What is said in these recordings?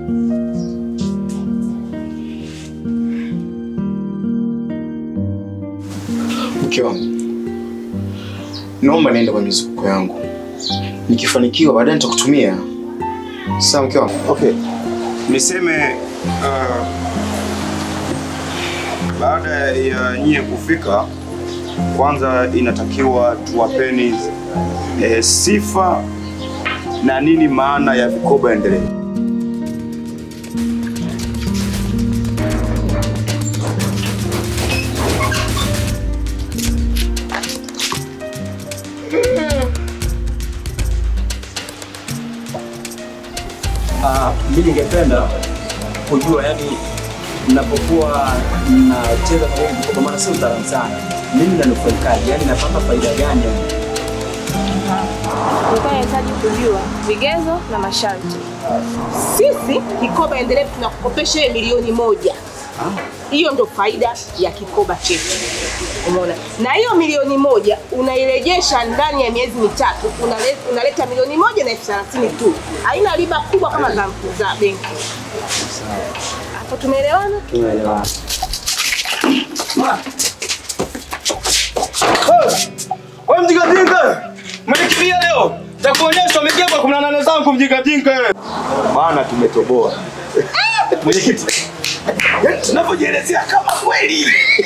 Mke wangu, naomba niende kwenye mizunguko yangu, nikifanikiwa baadaye nitakutumia. Sawa mke wangu? Okay. Niseme uh, baada ya nyie kufika, kwanza inatakiwa tuwapeni eh, sifa na nini maana ya vikoba endelevu. Ah, mimi ningependa kujua yani, mnapokuwa mnacheza kwenye hivi kwa maana sio mtaalamu sana, mimi nanufaikaje? Yani napata faida gani? yani? Nilikuwa nahitaji kujua vigezo na masharti. Sisi kikoba endelevu tunakukopesha wewe milioni moja. Hiyo ndo faida ya kikoba chetu. Umeona? Na hiyo milioni moja unairejesha ndani ya miezi mitatu, unaleta, unaleta milioni moja na elfu thelathini tu. Haina riba kubwa kama za, za benki. Hapo tumeelewana? Tunaelewana. Wewe mjinga Mlikimbia leo. Takuonyesha umeingia kwa 18 zangu mjinga jinga wewe. Maana tumetoboa. Mwenyekiti. Yaani tunavyojielezea kama kweli.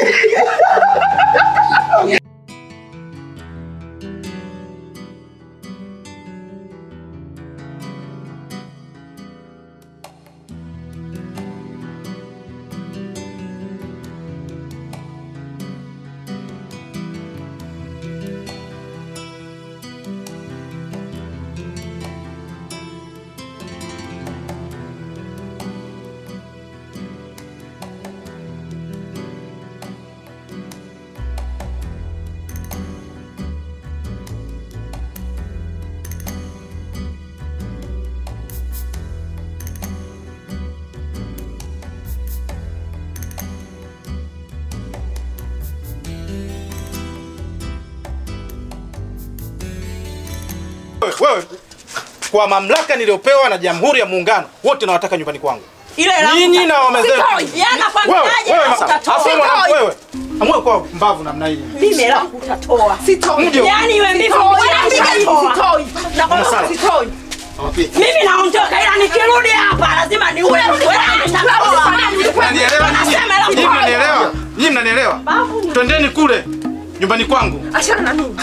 Wewe kwa mamlaka niliyopewa na Jamhuri ya Muungano, wote nawataka nyumbani kwangu. Ile la Nyinyi na wame zenu. Sitoi. Yana kwa Wewe, mtaje wewe, na sasa, utatoa. hasa mwanamke Sitoi. wewe. Amwe kwa mbavu namna hii. Mimi la utatoa. Sitoi. Ndio. Yaani wewe mbivu Sitoi. mwanamke Sitoi. sitoi. Nakwambia Sawa. sitoi. Mimi naondoka ila nikirudi hapa lazima ni ule Mnanielewa nyinyi? Nyinyi mnanielewa? Nyinyi mnanielewa? Twendeni kule nyumbani kwangu. Achana na mimi.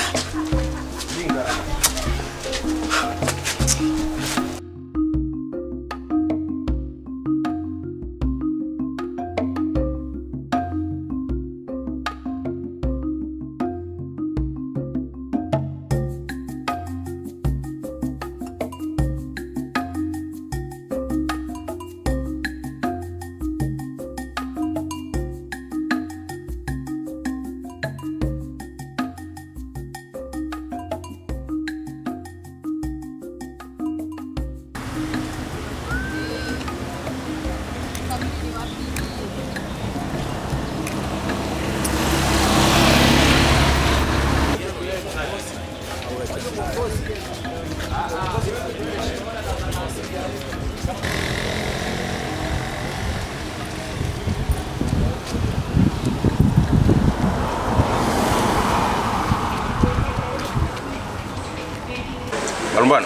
Malumbano.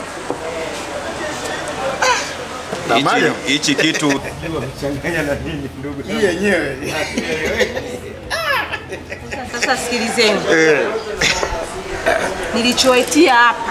Hichi- Hichi kitu Sasa sikilizeni. Nilichoetia hapa.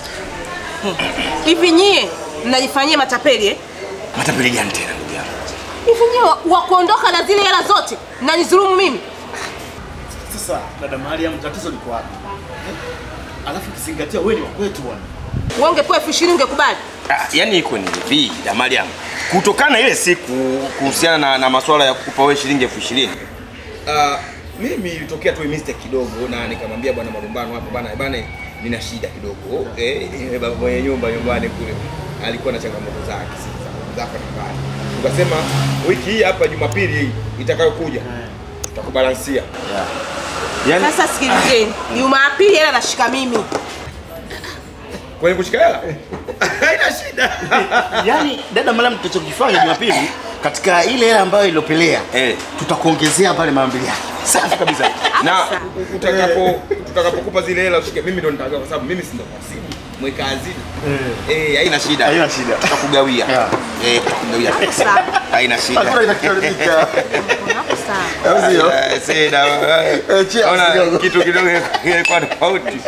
Hivi nyie mnajifanyia matapeli eh? matapeli gani tena ndugu yangu? Hivi nyie wa- wa kuondoka na zile hela zote mnanidhulumu mimi? Sasa dada Mariam, tatizo liko wapi? Eh? Alafu kizingatia wewe ni wa kwetu bwana. Wewe ungepewa elfu ishirini ungekubali? Ah, Yaani iko ni hivi da Mariam. Kutokana na ile siku kuhusiana na, na masuala ya kukupa wewe shilingi elfu ishirini Uh, mimi ilitokea tu mistake kidogo na nikamwambia bwana Malumbano hapo bwana bwana nina shida kidogo. Eh, eh, baba mwenye nyumba nyumbani kule alikuwa na changamoto zake sasa zake nyumbani. Tukasema wiki hii hapa Jumapili hii itakayokuja tutakubalansia. Yaani Sasa sikilizeni, Jumapili hela nashika mimi. Kwenye kushika hela? Haina haina shida. Yaani dada Mariam, tutachokifanya Jumapili katika ile hela ambayo ilopelea Eh. tutakuongezea pale mara mbili yake. Safi kabisa. Na utakapo tutakapokupa zile hela ushike mimi ndo nitagawa kwa sababu mimi si ndo kasibu mweka hazina. Eh, haina shida. Haina shida. Tutakugawia. Yeah. Eh, tutakugawia pesa. Sawa. Haina shida. Hakuna inachoharibika. Hapo sawa. Au sio? Eh, Sina. Eh, cheers Ona kidogo. kitu kidogo kilikuwa tofauti.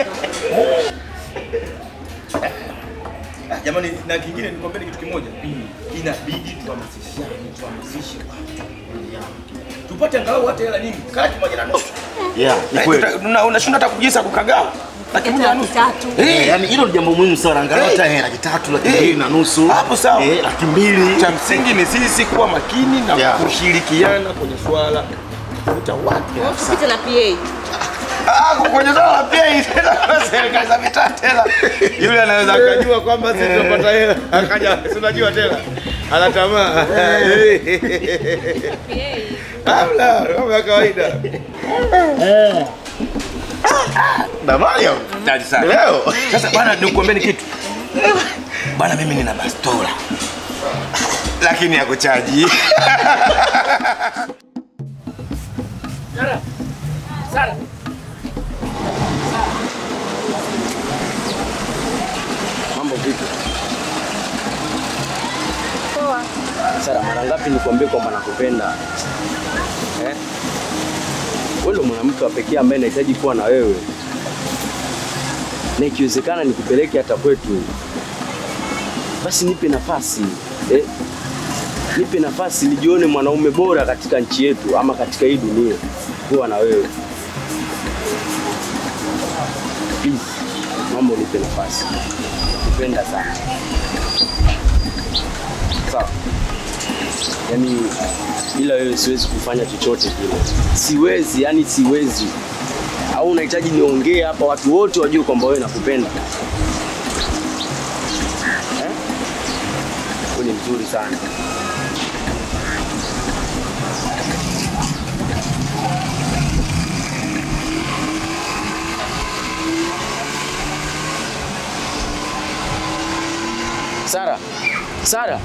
Jamani, na kingine nikwambie kitu kimoja. Inabidi tuhamasishane, tuhamasishe watu. Tupate angalau hata hela nyingi. Kati moja na nusu. Yeah, ni kweli. Una- Unashindwa hata kujisa kukagaa. Laki moja na nusu. Tatu. Eh, yani hilo ni jambo muhimu sana. Angalau Eh. hata hela laki tatu, laki Eh. mbili na nusu. Hapo sawa. Eh, laki mbili. Cha msingi ni sisi kuwa makini na Yeah. kushirikiana kwenye swala kuta watu. Tupite na PA. Ah, kwenye swala la pia hii tena kwa serikali za mitaa tena. Yule anaweza akajua kwamba sisi tunapata hela. Akaja, si unajua tena. Ana tamaa. Hamna, mambo ya kawaida. Na Mariam. Tayari sana. Leo. Sasa bwana, nikuambieni kitu. Bwana, mimi nina bastola. Lakini ya kuchaji. Mambo vipi? Sara, mara ngapi nikwambie kwamba nakupenda eh? Wewe ndo mwanamke wa pekee ambaye nahitaji kuwa na wewe, na ikiwezekana nikupeleke hata kwetu, basi nipe nafasi eh? Nipe nafasi nijione mwanaume bora katika nchi yetu ama katika hii dunia, kuwa na wewe please, mambo nipe nafasi, nakupenda sana. Sawa. Yaani bila wewe siwezi kufanya chochote kile. Siwezi, yani siwezi. Au unahitaji niongee hapa watu wote wajue kwamba wewe nakupenda. Eh? Wewe ni mzuri sana. Sara. Sara.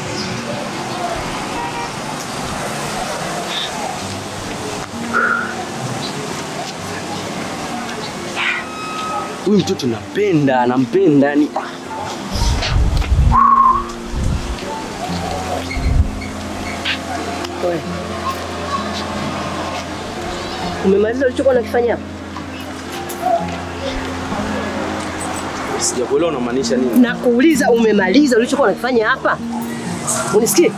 Huyu mtoto napenda, nampenda yani. Wewe. Umemaliza ulichokuwa unakifanya hapa? Sijakuelewa unamaanisha nini? Na kuuliza umemaliza ulichokuwa unakifanya hapa? Unisikie?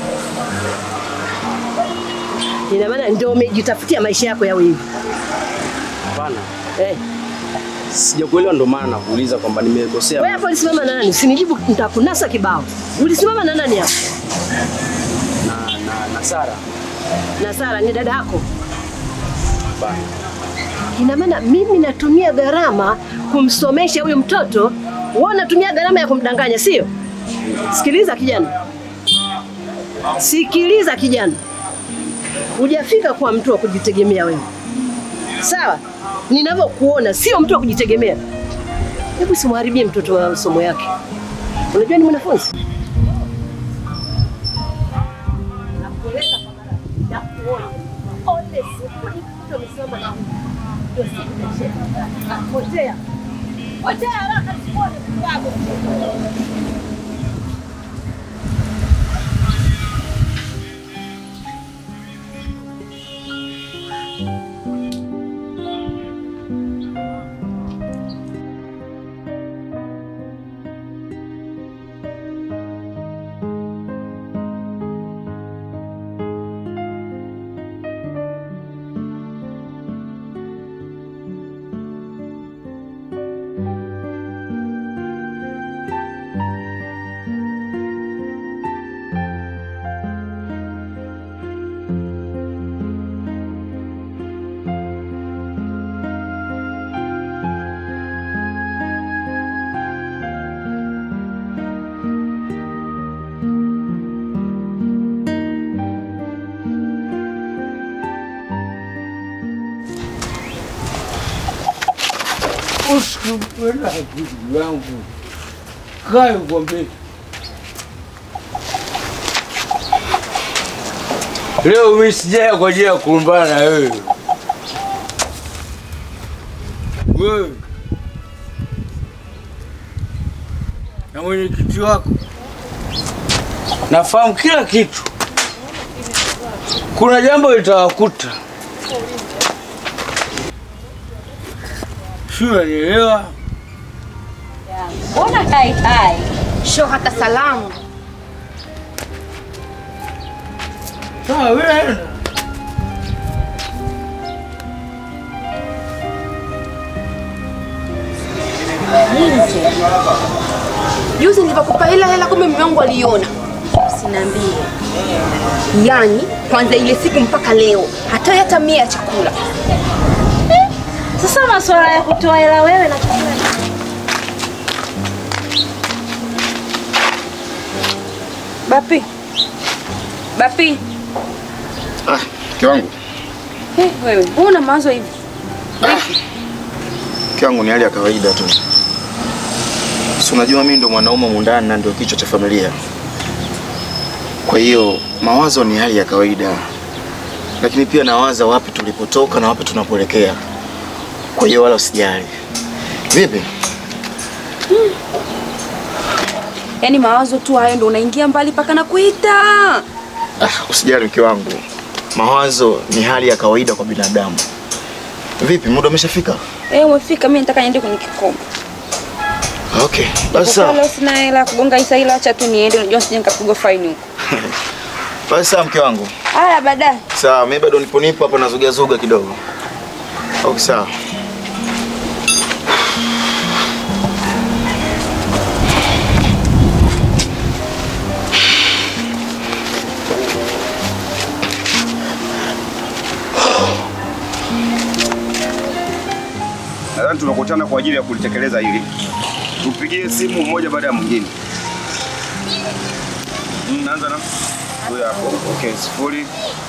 Ina maana ndio umejitafutia maisha yako yawe hivi. Hapana. Eh, Sijakuelewa ndo maana nakuuliza kwamba nimekosea. wewe hapo ulisimama na nani? Usinijibu nitakunasa kibao. Ulisimama na nani hapo? na, na, na Sara. Na Sara ni dada yako. Hapana. Ina maana mimi natumia gharama kumsomesha huyu mtoto, wewe unatumia gharama ya kumdanganya, sio? Sikiliza kijana, sikiliza kijana, hujafika kuwa mtu wa kujitegemea wewe, sawa? Ninavyokuona sio mtu wa kujitegemea. Hebu simharibie mtoto wa masomo yake. Unajua ni mwanafunzi Potea. Potea haraka sikuone kibabu. Usikupenda akili yangu Kaa nikwambie. Leo mimi sijaja kwa ajili ya kulumbana na wewe. Wewe na mwenyekiti wako nafahamu kila kitu. Kuna jambo litawakuta, si unanielewa? Mbona hai hai? Sho hata salamu. Sawa, wewe nenda. Juzi nilipokupa hela hela, kumbe mume wangu aliona. Usiniambie. Yaani kwanza ile siku mpaka leo hata hata mia ya chakula. Eh, Sasa masuala ya kutoa hela wewe na chakula. Bapi. Bapi. Ah, mke wangu, Eh, wewe, mbona mawazo hivi? mke wangu ni hali ya kawaida tu. Si unajua mimi ndo mwanaume mundani na ndio kichwa cha familia. Kwa hiyo mawazo ni hali ya kawaida, lakini pia nawaza wapi tulipotoka na wapi tunapoelekea. Kwa hiyo wala usijali. Vipi? Yaani mawazo tu hayo ndo unaingia mbali paka na kuita. Ah, usijali mke wangu, mawazo ni hali ya kawaida kwa binadamu. Vipi, muda umeshafika? Eh, umefika, mimi nataka niende kwenye kikomo. Okay, basi Kwa sawa. leo sina hela ya kugonga isa ila acha tu niende, unajua sije nikapigwa faini huko. Basi sawa mke wangu. Haya baadaye. Sawa, mimi bado nipo nipo hapa nazuga zuga kidogo. Okay, sawa. Nadhani tumekutana kwa ajili ya kulitekeleza hili. Tupigie simu mmoja baada ya mwingine. Mm, Naanza na huyo hapo. Okay, sifuri.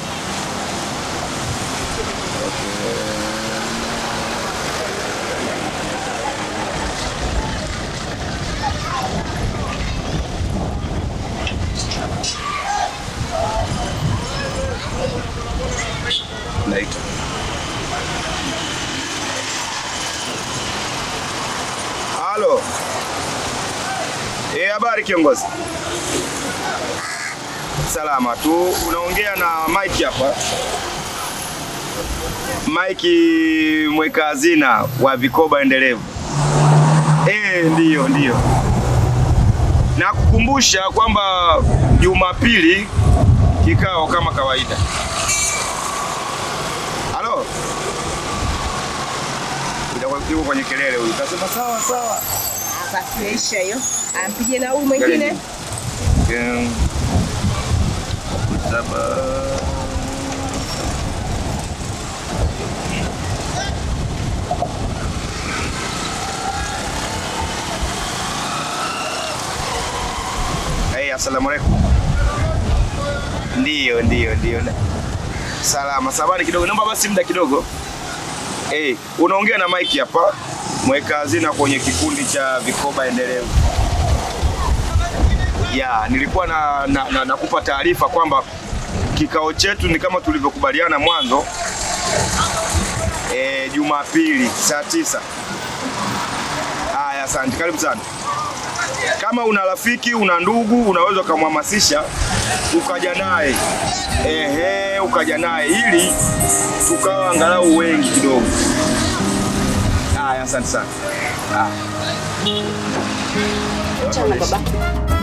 Naita. Halo. Eh, habari kiongozi? Salama tu. Unaongea na Mike hapa. Mike mweka hazina wa vikoba endelevu. Eh, ndiyo ndiyo. Na kukumbusha kwamba Jumapili kikao kama kawaida. Halo. Itakuwa yuko kwenye kelele huyu. Kasema sawa sawa. Basi yaisha hiyo. Ampige na huyu mwingine. Okay. Saba. Hey, asalamu alaikum. Ndio, ndio, ndio. Salama, samahani kidogo. Naomba basi muda kidogo. Hey, unaongea na Mike hapa, mweka hazina kwenye kikundi cha vikoba endelevu. Ya, nilikuwa na, na, na, nakupa taarifa kwamba kikao chetu ni kama tulivyokubaliana mwanzo e, Jumapili saa tisa. Haya, asante, karibu sana. Kama una rafiki, una ndugu, unaweza ukamhamasisha ukaja naye ehe, ukaja naye ili tukawa angalau wengi kidogo. Haya, asante sana. Ah. Chana baba.